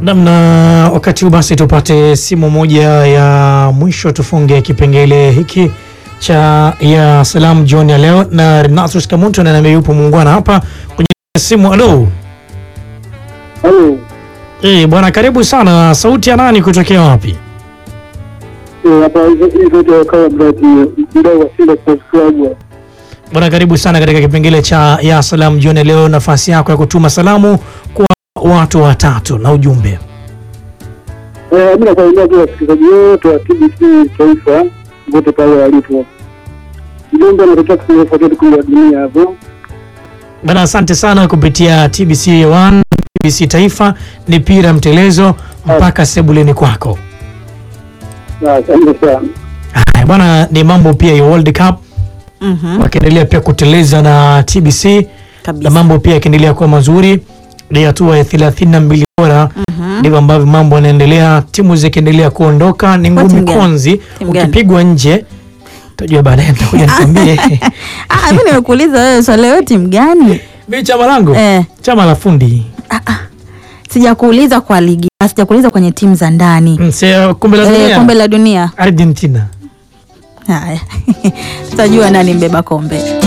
Namna wakati huu basi tupate simu moja ya mwisho, tufunge kipengele hiki cha ya salamu jioni ya leo, na Renatus Kamuntu ananiambia yupo muungwana hapa kwenye simu. Halo Halo, eh, bwana, karibu sana. Sauti ya nani kutokea wapi? eh, hapa hizo zote wakawa brati mdau wa Simba Sports Club. Bwana, karibu sana katika kipengele cha ya salamu jioni ya leo. Nafasi yako ya kutuma salamu kwa watu watatu na ujumbe. Eh, mimi nasalimia tu wasikilizaji wote wa TBC Taifa wote pale walipo. Mjumbe anatokea kufuatia tukio la dunia hapo. Bana, asante sana kupitia TBC 1 TBC Taifa ni pira mtelezo mpaka sebuleni kwako. Na asante sana. Haya bwana, ni mambo pia ya World Cup Mhm, wakiendelea pia kuteleza na TBC na kabisa. mambo pia yakiendelea kuwa mazuri. Ni hatua ya 32 bora, Mhm. ndivyo ambavyo mambo yanaendelea, timu zikiendelea kuondoka. Ni Kwa ngumi timu gani? konzi, Timu gani? ukipigwa nje utajua baadaye, nitakuja nikwambie. Ah, mimi nimekuuliza wewe swali wewe timu gani? Mimi chama langu Eh, chama la fundi sijakuuliza kwa ligi, ah, sijakuuliza kwenye timu za ndani. Mse- kombe la Eh, dunia kombe la dunia. Argentina. Haya. Tutajua nani mbeba kombe.